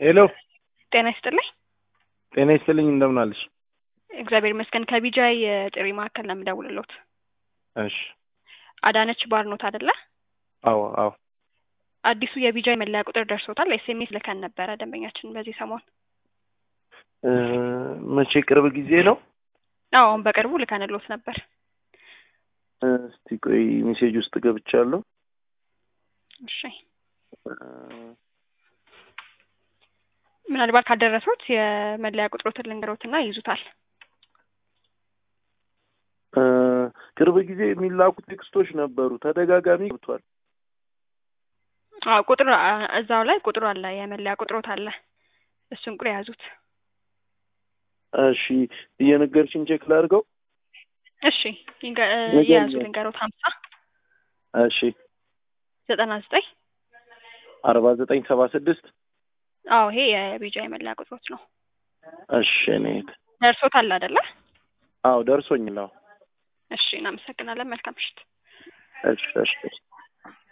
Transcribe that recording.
ሄሎ ጤና ይስጥልኝ። ጤና ይስጥልኝ እንደምን አለሽ? እግዚአብሔር ይመስገን። ከቢጃይ የጥሪ ማዕከል ነው የምደውልሎት። እሺ አዳነች ባርኖት አይደለ? አዎ አዎ አዲሱ የቢጃይ መለያ ቁጥር ደርሶታል። ኤስኤምኤስ ልከን ነበረ ደንበኛችን በዚህ ሰሞን። እ መቼ ቅርብ ጊዜ ነው? አዎ አሁን በቅርቡ ልከንሎት ነበር። እስቲ ቆይ ሜሴጅ ውስጥ ገብቻለሁ። እሺ እ ምናልባት ካልደረሱት የመለያ ቁጥሮትን ልንገሮትና ይይዙታል። እ ቅርብ ጊዜ የሚላኩ ቴክስቶች ነበሩ። ተደጋጋሚ ገብቷል። አዎ ቁጥር አ- እዛው ላይ ቁጥሩ አለ፣ የመለያ ቁጥሮት አለ። እሱን ቁጥር የያዙት። እሺ እየነገርሽኝ ቼክ ላድርገው። እሺ ይንገ- እ ንገሪኝ። የያዙ ልንገሮት ሀምሳ እሺ ዘጠና ዘጠኝ አርባ ዘጠኝ ሰባ ስድስት አዎ ይሄ የቢጃይ መለያ ቁጥሮት ነው። እሺ እኔ ደርሶታል አይደለ? አዎ ደርሶኝ ነው። እሺ እናመሰግናለን። መልካም ምሽት። እሺ እሺ